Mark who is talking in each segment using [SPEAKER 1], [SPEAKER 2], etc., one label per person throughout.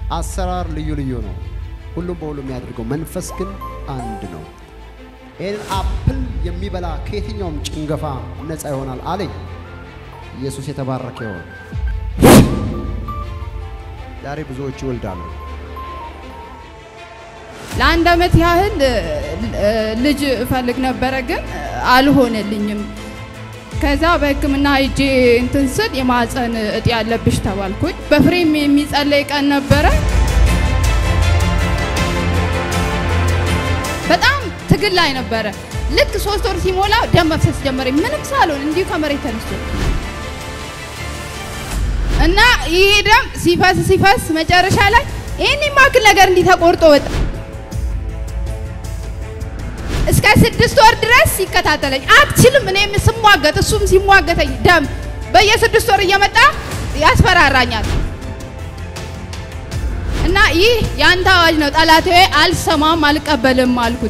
[SPEAKER 1] አሰራር ልዩ ልዩ ነው። ሁሉም በሁሉ የሚያደርገው መንፈስ ግን አንድ ነው። ይህንን አፕል የሚበላ ከየትኛውም ጭንገፋ ነፃ ይሆናል አለኝ። ኢየሱስ የተባረከ ይሆን። ዛሬ ብዙዎች ይወልዳሉ።
[SPEAKER 2] ለአንድ አመት ያህል እ፣ ልጅ እፈልግ ነበረ ግን አልሆነልኝም። ከዛ በሕክምና ሄጄ እንትን ስል የማህፀን እጢ ያለብሽ ተባልኩኝ። በፍሬም የሚጸለይ ቀን ነበረ። በጣም ትግል ላይ ነበረ። ልክ ሶስት ወር ሲሞላ ደም መፍሰስ ጀመረኝ። ምንም ሳልሆን እንዲሁ ከመሬት ተነስቶ እና ይሄ ደም ሲፈስ ሲፈስ መጨረሻ ላይ ይህን የማክል ነገር እንዲህ ተቆርጦ ወጣ። እስከ ስድስት ወር ድረስ ሲከታተለኝ አትችልም። እኔም ስሟገት እሱም ሲሟገተኝ ደም በየስድስት ወር እየመጣ ያስፈራራኛል። እና ይህ የአንተ አዋጅ ነው ጠላቴ፣ አልሰማም፣ አልቀበልም አልኩት።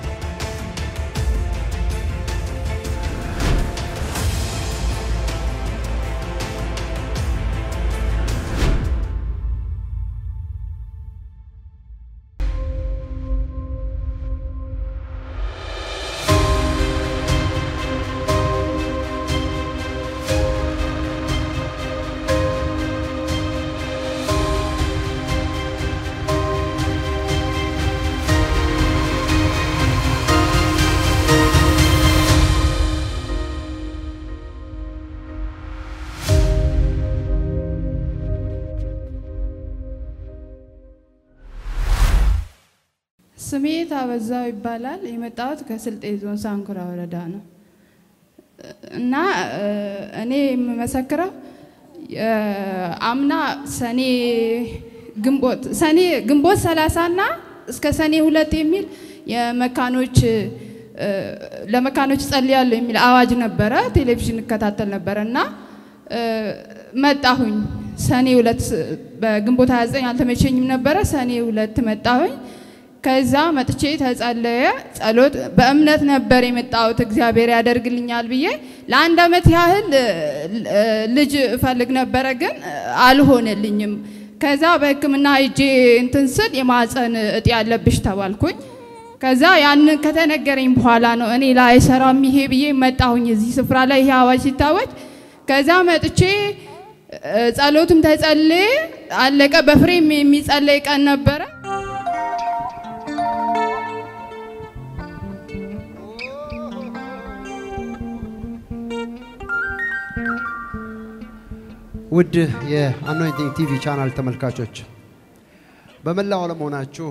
[SPEAKER 2] ስሜ ታበዛው ይባላል። የመጣሁት ከስልጤ ዞን ሳንኩራ ወረዳ ነው እና እ፣ እኔ የምመሰክረው እ፣ አምና ሰኔ ግንቦት ሰኔ ግንቦት 30 እና እስከ ሰኔ ሁለት የሚል የመካኖች እ፣ ለመካኖች ጸልያለሁ የሚል አዋጅ ነበረ። ቴሌቪዥን እከታተል ነበረ እና እ፣ መጣሁኝ ሰኔ ሁለት በግንቦት 29 አልተመቸኝም ነበረ። ሰኔ ሁለት መጣሁኝ። ከዛ መጥቼ ተጸለየ ጸሎት በእምነት ነበር የመጣሁት እግዚአብሔር ያደርግልኛል ብዬ ለአንድ አመት ያህል እ፣ ልጅ እፈልግ ነበረ ግን አልሆነልኝም። ከዛ በሕክምና ሄጄ እንትን ስል የማህፀን እጢ ያለብሽ ተባልኩኝ። ከዛ ያንን ከተነገረኝ በኋላ ነው እኔ ላይ ሰራም ይሄ ብዬ መጣሁኝ እዚህ ስፍራ ላይ ይሄ አዋጅ ሲታወጅ ከዛ መጥቼ እ፣ ጸሎትም ተጸልዬ አለቀ። በፍሬም የሚጸለይ ቀን ነበረ።
[SPEAKER 1] ውድ የአኖይንቲንግ ቲቪ ቻናል ተመልካቾች በመላው ዓለም ሆናችሁ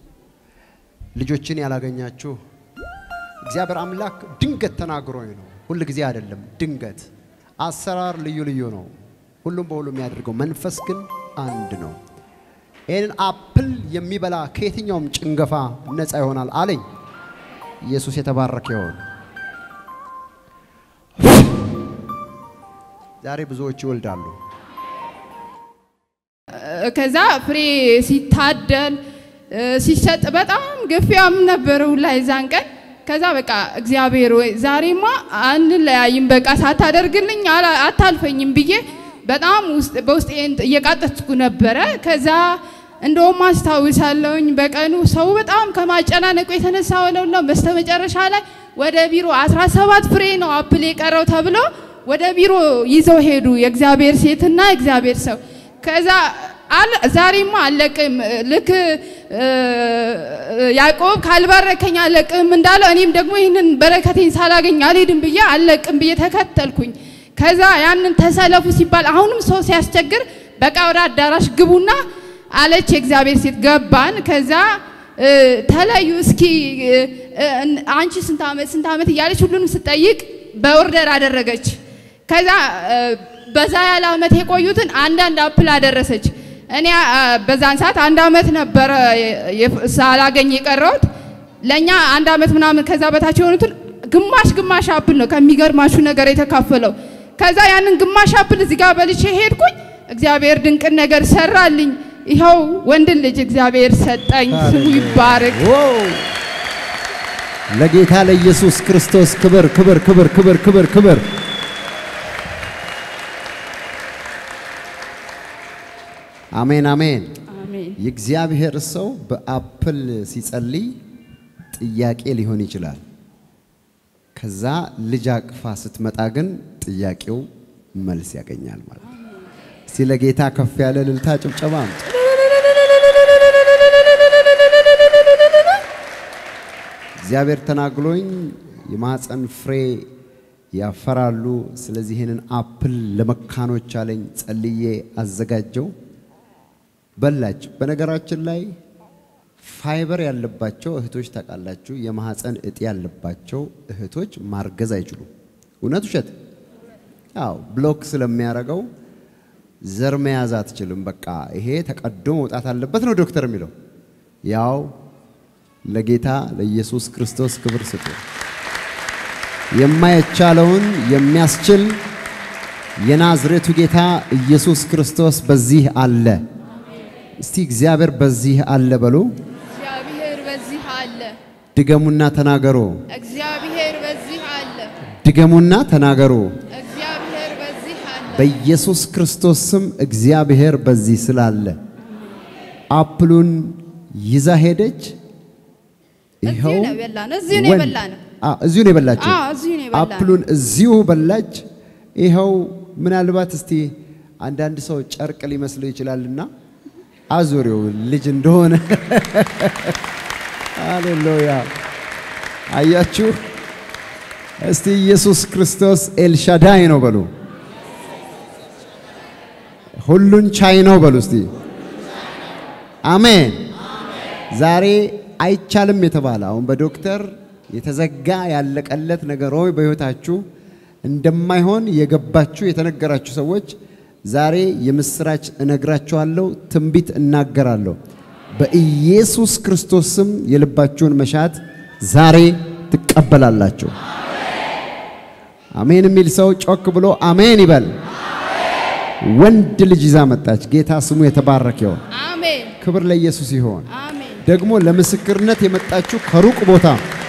[SPEAKER 1] ልጆችን ያላገኛችሁ እግዚአብሔር አምላክ ድንገት ተናግሮኝ ነው። ሁል ጊዜ አይደለም፣ ድንገት። አሰራር ልዩ ልዩ ነው። ሁሉም በሁሉ የሚያደርገው መንፈስ ግን አንድ ነው። ይህንን አፕል የሚበላ ከየትኛውም ጭንገፋ ነፃ ይሆናል አለኝ። ኢየሱስ የተባረከ ይሆን። ዛሬ ብዙዎች ይወልዳሉ።
[SPEAKER 2] ከዛ ፍሬ ሲታደል እ፣ ሲሰጥ በጣም ግፊያም ነበረ ሁላ የዛን ቀን። ከዛ በቃ እግዚአብሔር ወይ ዛሬማ አንለያይም፣ በቃ ሳታደርግልኝ አላ- አታልፈኝም ብዬ በጣም ውስጥ በውስጤ እየቃጠትኩ ነበረ። ከዛ እንደውም አስታውሳለሁኝ በቀኑ ሰው በጣም ከማጨናነቁ የተነሳ ወለውላ በስተመጨረሻ ላይ ወደ ቢሮ 17 ፍሬ ነው አፕል የቀረው ተብሎ ወደ ቢሮ ይዘው ሄዱ የእግዚአብሔር ሴትና የእግዚአብሔር ሰው። ከዛ አለ ዛሬማ አለቅም ልክ እ፣ ያዕቆብ ካልባረከኝ አለቅም እንዳለው እኔም ደግሞ ይህንን በረከቴን ሳላገኝ አልሄድም ብዬ አለቅም ብዬ ተከተልኩኝ። ከዛ ያንን ተሰለፉ ሲባል አሁንም ሰው ሲያስቸግር በቃ ወደ አዳራሽ ግቡና አለች የእግዚአብሔር ሴት። ገባን። ከዛ እ፣ ተለዩ እስኪ እ፣ እ፣ አንቺ ስንት ዓመት ስንት ዓመት እያለች ሁሉንም ስጠይቅ በኦርደር አደረገች። ከዛ እ፣ በዛ ያለ ዓመት የቆዩትን አንዳንድ አፕል አደረሰች። እኔ አ፣ በዛን ሰዓት አንድ ዓመት ነበረ የ- የ- ሳላገኝ የቀረሁት። ለእኛ አንድ ዓመት ምናምን ከዛ በታች የሆኑትን ግማሽ ግማሽ አፕል ነው ከሚገርማችሁ ነገር የተካፈለው። ከዛ ያንን ግማሽ አፕል እዚህ ጋር በልቼ ሄድኩኝ። እግዚአብሔር ድንቅን ነገር ሰራልኝ። ይኸው ወንድን ልጅ እግዚአብሔር ሰጠኝ። ስሙ ይባረክ።
[SPEAKER 1] ዋው! ለጌታ ለኢየሱስ ክርስቶስ ክብር ክብር ክብር ክብር ክብር ክብር። አሜን አሜን።
[SPEAKER 2] አሜን።
[SPEAKER 1] የእግዚአብሔር ሰው በአፕል ሲጸልይ ጥያቄ ሊሆን ይችላል። ከዛ ልጅ አቅፋ ስትመጣ ግን ጥያቄው መልስ ያገኛል ማለት ነው። እስቲ ለጌታ ከፍ ያለ እልልታ ጭብጨባ አምጡ። እግዚአብሔር ተናግሎኝ የማህፀን ፍሬ ያፈራሉ። ስለዚህ ይህንን አፕል ለመካኖች አለኝ። ጸልዬ አዘጋጀው በላች። በነገራችን ላይ ፋይበር ያለባቸው እህቶች ታውቃላችሁ፣ የማህፀን እጢ ያለባቸው እህቶች ማርገዝ አይችሉም። እውነት ውሸት? አዎ፣ ብሎክ ስለሚያደርገው ዘር መያዝ አትችልም። በቃ ይሄ ተቀዶ መውጣት አለበት ነው ዶክተር የሚለው። ያው ለጌታ ለኢየሱስ ክርስቶስ ክብር ስጡ። የማይቻለውን የሚያስችል የናዝሬቱ ጌታ ኢየሱስ ክርስቶስ በዚህ አለ። እስቲ እግዚአብሔር በዚህ አለ በሉ።
[SPEAKER 2] እግዚአብሔር በዚህ አለ።
[SPEAKER 1] ድገሙና ተናገሩ።
[SPEAKER 2] እግዚአብሔር በዚህ አለ።
[SPEAKER 1] ድገሙና ተናገሩ።
[SPEAKER 2] እግዚአብሔር በዚህ አለ።
[SPEAKER 1] በኢየሱስ ክርስቶስ ስም እግዚአብሔር በዚህ ስላለ አፕሉን ይዛ ሄደች።
[SPEAKER 2] እዚሁ ነው የበላነው። እዚሁ ነው
[SPEAKER 1] ወን-
[SPEAKER 2] የበላነው።
[SPEAKER 1] አ፣ እዚሁ ነው የበላችው።
[SPEAKER 2] አዎ፣ እዚሁ ነው የበላነው።
[SPEAKER 1] አፕሉን እዚሁ በላች። ይኸው ምናልባት እስቲ አንዳንድ ሰው ጨርቅ ሊመስለው ይችላልና አዙሪው ልጅ እንደሆነ ሃሌሉያ። አያችሁ፣ እስቲ ኢየሱስ ክርስቶስ ኤልሻዳይ ነው በሉ። ሁሉን ቻይ ነው በሉ እስቲ አሜን። ዛሬ አይቻልም የተባለ አሁን በዶክተር የተዘጋ ያለቀለት ነገር ሆይ በሕይወታችሁ እንደማይሆን የገባችሁ የተነገራችሁ ሰዎች ዛሬ የምስራች እነግራችኋለሁ፣ ትንቢት እናገራለሁ። በኢየሱስ ክርስቶስ ስም የልባችሁን መሻት ዛሬ ትቀበላላችሁ። አሜን የሚል ሰው ጮክ ብሎ አሜን ይበል። ወንድ ልጅ ይዛ መጣች። ጌታ ስሙ የተባረከ ይሁን።
[SPEAKER 2] አሜን
[SPEAKER 1] ክብር ለኢየሱስ ይሆን።
[SPEAKER 2] አሜን።
[SPEAKER 1] ደግሞ ለምስክርነት የመጣችሁ ከሩቅ ቦታ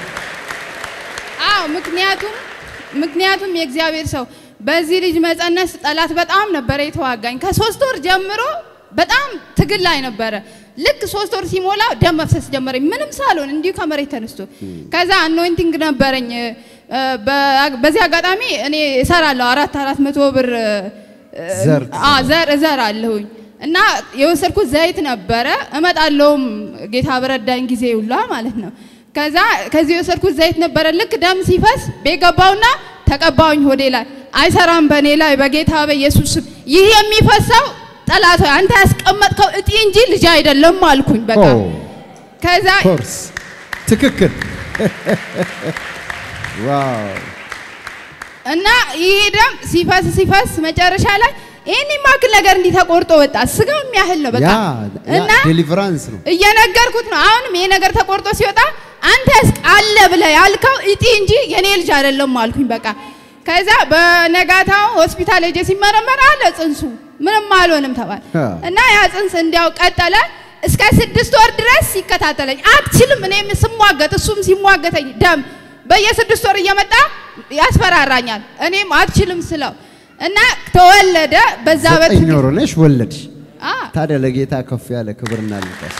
[SPEAKER 2] አዎ ምክንያቱም ምክንያቱም የእግዚአብሔር ሰው በዚህ ልጅ መጸነስ ጠላት በጣም ነበረ የተዋጋኝ። ከሶስት ወር ጀምሮ በጣም ትግል ላይ ነበረ። ልክ ሶስት ወር ሲሞላ ደም መፍሰስ ጀመረኝ፣ ምንም ሳልሆን እንዲሁ ከመሬት ተነስቶ። ከዛ አኖይንቲንግ ነበረኝ። እ፣ በ- በዚህ አጋጣሚ እኔ እሰራለሁ አራት አራት መቶ ብር እ፣
[SPEAKER 1] ዘር
[SPEAKER 2] አ ዘር እዘራለሁኝ እና የወሰድኩት ዘይት ነበረ። እመጣለሁም ጌታ በረዳኝ ጊዜ ሁላ ማለት ነው። ከዛ ከዚህ የወሰድኩት ዘይት ነበረ። ልክ ደም ሲፈስ ቤት ገባውና ተቀባውኝ ሆዴ ላይ አይሰራም በእኔ ላይ በጌታ በኢየሱስ ስም ይህ የሚፈሰው ጠላት ሆይ አንተ ያስቀመጥከው እጢ እንጂ ልጅ አይደለም አልኩኝ። በቃ
[SPEAKER 1] ኦ፣
[SPEAKER 2] ከዛ
[SPEAKER 1] ኮርስ ትክክል። ዋው
[SPEAKER 2] እና ይሄ ደም ሲፈስ ሲፈስ መጨረሻ ላይ ይህን የማክል ነገር እንዲህ ተቆርጦ ወጣ። ስጋው የሚያህል ነው በቃ
[SPEAKER 1] ያ
[SPEAKER 2] እና
[SPEAKER 1] ዴሊቨራንስ ነው።
[SPEAKER 2] እየነገርኩት ነው። አሁንም ይሄ ነገር ተቆርጦ ሲወጣ አንተስ አለ ብለህ ያልከው እጢ እንጂ የኔ ልጅ አይደለም አልኩኝ። በቃ ከዛ በነጋታው ሆስፒታል ሄጄ ሲመረመር አለ ጽንሱ ምንም አልሆንም ተባለ
[SPEAKER 1] አ።
[SPEAKER 2] እና ያ ጽንስ እንዲያው ቀጠለ እስከ ስድስት ወር ድረስ ሲከታተለኝ አትችልም፣ እኔም ስሟገት እሱም ሲሟገተኝ ደም በየስድስት ወር እየመጣ ያስፈራራኛል። እኔም አትችልም ስለው እና ተወለደ በዛ በት
[SPEAKER 1] ዘጠኝ ወር ሆነሽ ወለድሽ።
[SPEAKER 2] አ
[SPEAKER 1] ታዲያ ለጌታ ከፍ ያለ ክብርና ልቀስ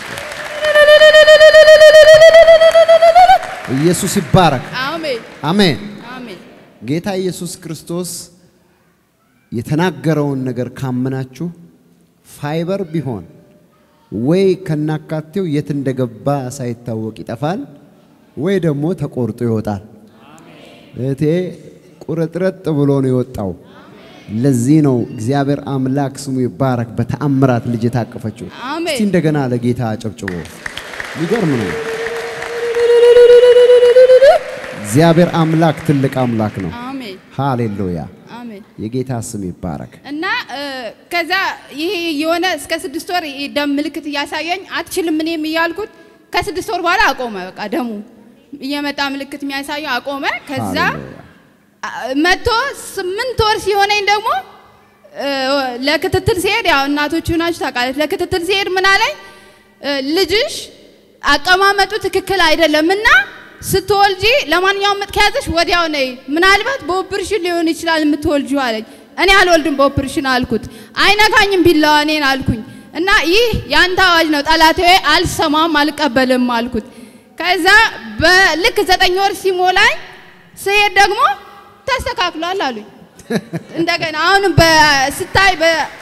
[SPEAKER 1] ኢየሱስ ይባረክ።
[SPEAKER 2] አሜን
[SPEAKER 1] አሜን።
[SPEAKER 2] አሜን
[SPEAKER 1] ጌታ ኢየሱስ ክርስቶስ የተናገረውን ነገር ካመናችሁ ፋይበር ቢሆን ወይ ከናካቴው የት እንደገባ ሳይታወቅ ይጠፋል፣ ወይ ደግሞ ተቆርጦ ይወጣል። እህቴ ቁርጥርጥ ብሎ ነው የወጣው። ለዚህ ነው እግዚአብሔር አምላክ ስሙ ይባረክ በተአምራት ልጅ የታቀፈችው።
[SPEAKER 2] አሜን።
[SPEAKER 1] እስቲ እንደገና ለጌታ አጨብጭቦ የሚገርም ነው። እግዚአብሔር አምላክ ትልቅ አምላክ ነው።
[SPEAKER 2] አሜን
[SPEAKER 1] ሃሌሉያ
[SPEAKER 2] አሜን
[SPEAKER 1] የጌታ ስም ይባረክ።
[SPEAKER 2] እና እ፣ ከዛ ይሄ የሆነ እስከ ስድስት ወር ይሄ ደም ምልክት እያሳየኝ አትችልም እኔም እያልኩት ከስድስት ወር በኋላ አቆመ። በቃ ደሙ እየመጣ ምልክት የሚያሳየው አቆመ። ከዛ
[SPEAKER 1] ሃሌሉያ።
[SPEAKER 2] አ- መቶ ስምንት ወር ሲሆነኝ ደግሞ እ፣ ለክትትል ሲሄድ ያው እናቶቹ ናችሁ ታውቃለች። ለክትትል ሲሄድ ምን አለኝ እ፣ ልጅሽ አቀማመጡ ትክክል አይደለም እና ስትወልጂ ለማንኛውም ምጥ ከያዘሽ ወዲያው ነይ፣ ምናልባት በኦፕሬሽን ሊሆን ይችላል የምትወልጂው አለኝ። እኔ አልወልድም በኦፕሬሽን አልኩት። አይነካኝም ቢላዋ እኔን አልኩኝ። እና ይህ ያንተ አዋጅ ነው ጠላቴ፣ አልሰማም አልቀበልም አልኩት። ከዛ በልክ ዘጠኝ ወር ሲሞላኝ ስሄድ ደግሞ ተስተካክሏል አሉኝ። እንደገና አሁንም ስታይ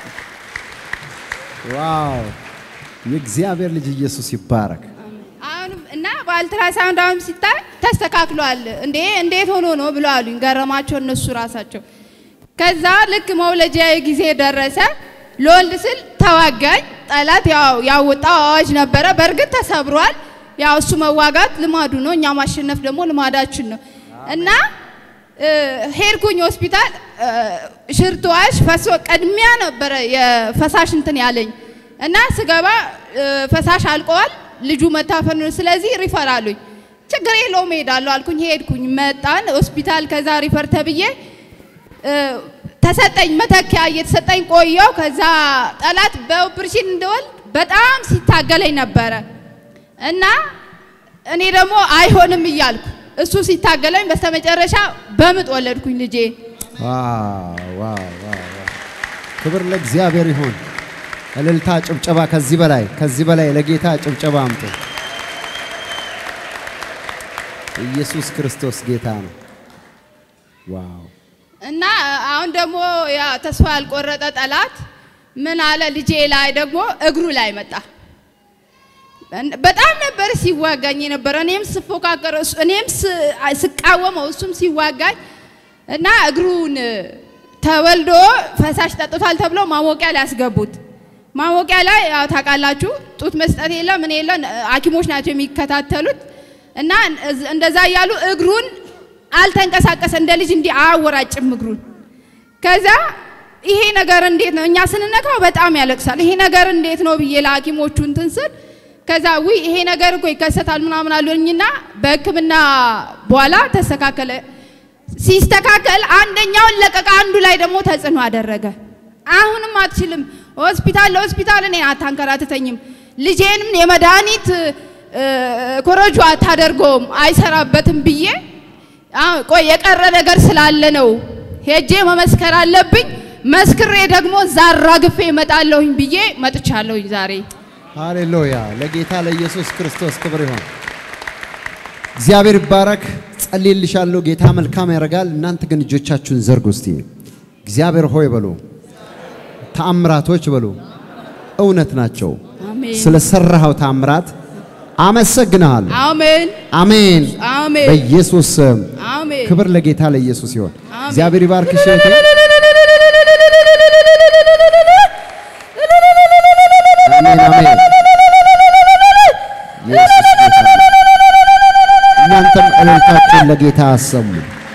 [SPEAKER 1] ዋው! የእግዚአብሔር ልጅ ኢየሱስ ይባረክ።
[SPEAKER 2] አሁንም እና በአልትራሳውንድ አሁን ሲታይ ተስተካክሏል። እንዴ እንዴት ሆኖ ነው ብሎ አሉኝ። ገረማቸው እነሱ ራሳቸው። ከዛ ልክ መውለጃ ጊዜ ደረሰ። ለወልድ ስል ተዋጋኝ ጠላት። ያው ያወጣው አዋጅ ነበረ። በእርግጥ ተሰብሯል። ያው እሱ መዋጋት ልማዱ ነው፣ እኛ ማሸነፍ ደግሞ ልማዳችን ነው እና ሄድኩኝ ሆስፒታል። ሽርትዋሽ ፈሶ ቀድሚያ ነበረ የፈሳሽ እንትን ያለኝ እና ስገባ ፈሳሽ አልቀዋል፣ ልጁ መታፈን ነው። ስለዚህ ሪፈር አሉኝ። ችግር የለውም እሄዳለሁ አልኩኝ። ሄድኩኝ፣ መጣን ሆስፒታል። ከዛ ሪፈር ተብዬ ተሰጠኝ መተኪያ እየተሰጠኝ ቆየው። ከዛ ጠላት በኦፕሬሽን እንደወልድ በጣም ሲታገለኝ ነበረ እና እኔ ደግሞ አይሆንም እያልኩ እሱ ሲታገለኝ በስተመጨረሻ በምጥ ወለድኩኝ ልጄ።
[SPEAKER 1] ክብር ለእግዚአብሔር ይሁን። እልልታ፣ ጭብጨባ። ከዚህ በላይ ከዚህ በላይ ለጌታ ጭብጨባ አምጡ። ኢየሱስ ክርስቶስ ጌታ ነው። ዋው!
[SPEAKER 2] እና አሁን ደግሞ ያ ተስፋ ያልቆረጠ ጠላት ምን አለ ልጄ ላይ ደግሞ እግሩ ላይ መጣ። በጣም ነበር ሲዋጋኝ የነበረ። እኔም ስፎካከር እኔም ስቃወመው እሱም ሲዋጋኝ እና እግሩን ተወልዶ ፈሳሽ ጠጥቷል ተብሎ ማሞቂያ ላይ ያስገቡት። ማሞቂያ ላይ ያው ታውቃላችሁ ጡት መስጠት የለ ምን የለ ሐኪሞች ናቸው የሚከታተሉት እና እንደዛ እያሉ እግሩን አልተንቀሳቀሰ እንደ ልጅ እንዲህ አያወራጭም እግሩን። ከዛ ይሄ ነገር እንዴት ነው እኛ ስንነካው በጣም ያለቅሳል። ይሄ ነገር እንዴት ነው ብዬ ለሐኪሞቹ እንትን ስል ከዛ ውይ ይሄ ነገር እኮ ይከሰታል ምናምን አሉኝና በሕክምና በኋላ ተስተካከለ። ሲስተካከል አንደኛውን ለቀቀ፣ አንዱ ላይ ደግሞ ተጽዕኖ አደረገ። አሁንም አትችልም፣ ሆስፒታል ለሆስፒታል እኔን አታንከራትተኝም፣ ልጄንም የመድኃኒት ኮረጆ አታደርገውም፣ አይሰራበትም ብዬ ቆይ የቀረ ነገር ስላለ ነው ሄጄ መመስከር አለብኝ። መስክሬ ደግሞ ዛራ ግፌ እመጣለሁኝ ብዬ መጥቻለሁኝ ዛሬ።
[SPEAKER 1] ሃሌሉያ! ለጌታ ለኢየሱስ ክርስቶስ ክብር ይሁን። እግዚአብሔር ይባረክ። ጸልይልሻለሁ። ጌታ መልካም ያደርጋል። እናንተ ግን እጆቻችሁን ዘርጉ እስቲ። እግዚአብሔር ሆይ በሉ፣ ተአምራቶች በሉ፣ እውነት ናቸው።
[SPEAKER 2] አሜን
[SPEAKER 1] ስለሰራኸው ተአምራት አመሰግንሃለሁ።
[SPEAKER 2] አሜን
[SPEAKER 1] አሜን።
[SPEAKER 2] አሜን
[SPEAKER 1] በኢየሱስ ስም
[SPEAKER 2] አሜን።
[SPEAKER 1] ክብር ለጌታ ለኢየሱስ ይሁን።
[SPEAKER 2] አሜን።
[SPEAKER 1] እግዚአብሔር ይባርክሽ እህቴ። አሜን አሜን። ኢየሱስ ጌታ ነው። እናንተም እልልታችሁን ለጌታ አሰሙ።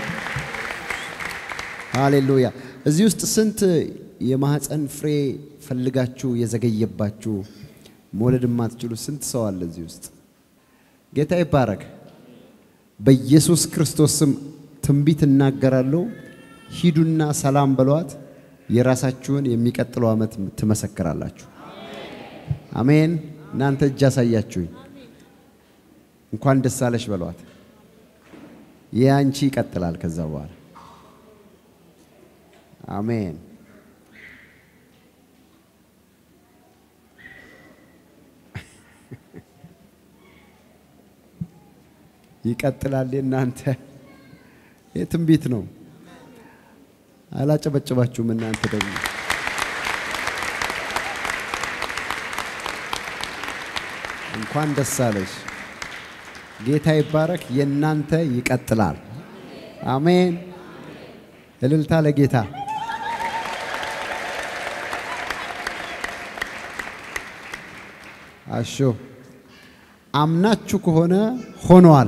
[SPEAKER 1] ሃሌሉያ። እዚህ ውስጥ ስንት የማህፀን ፍሬ ፈልጋችሁ የዘገየባችሁ መውለድ የማትችሉ ስንት ሰው አለ እዚህ ውስጥ? ጌታ ይባረክ። በኢየሱስ ክርስቶስ ስም ትንቢት እናገራለሁ። ሂዱና ሰላም በሏት። የራሳችሁን የሚቀጥለው ዓመት ትመሰክራላችሁ። አሜን። እናንተ እጅ አሳያችሁኝ። እንኳን ደስ አለሽ በሏት። ይህ አንቺ ይቀጥላል ከዛ በኋላ አሜን። ይቀጥላል። እናንተ ይህ ትንቢት ነው። አላጨበጨባችሁም እናንተ ደግሞ እንኳን ደስ አለሽ። ጌታ ይባረክ። የእናንተ ይቀጥላል። አሜን። እልልታ ለጌታ። አሾ አምናችሁ ከሆነ ሆኗል።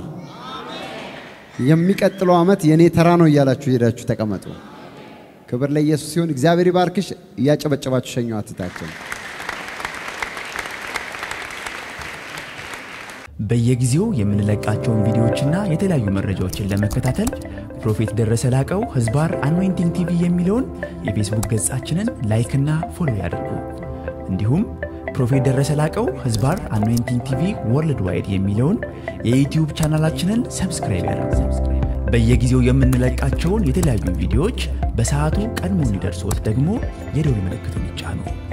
[SPEAKER 1] የሚቀጥለው ዓመት የኔ ተራ ነው እያላችሁ ሄዳችሁ ተቀመጡ። ክብር ለኢየሱስ ሲሆን እግዚአብሔር ይባርክሽ። እያጨበጨባችሁ ሸኘው አትታችን
[SPEAKER 3] በየጊዜው የምንለቃቸውን ቪዲዮዎችና የተለያዩ መረጃዎችን ለመከታተል ፕሮፌት ደረሰ ላቀው ህዝባር አኖይንቲንግ ቲቪ የሚለውን የፌስቡክ ገጻችንን ላይክና ፎሎ ያድርጉ። እንዲሁም ፕሮፌት ደረሰ ላቀው ህዝባር አኖይንቲንግ ቲቪ ወርልድ ዋይድ የሚለውን የዩትዩብ ቻናላችንን ሰብስክራይብ ያድርጉ። በየጊዜው የምንለቃቸውን የተለያዩ ቪዲዮዎች በሰዓቱ ቀድሞ እንዲደርሶት ደግሞ የደውል ምልክቱን ይጫኑ።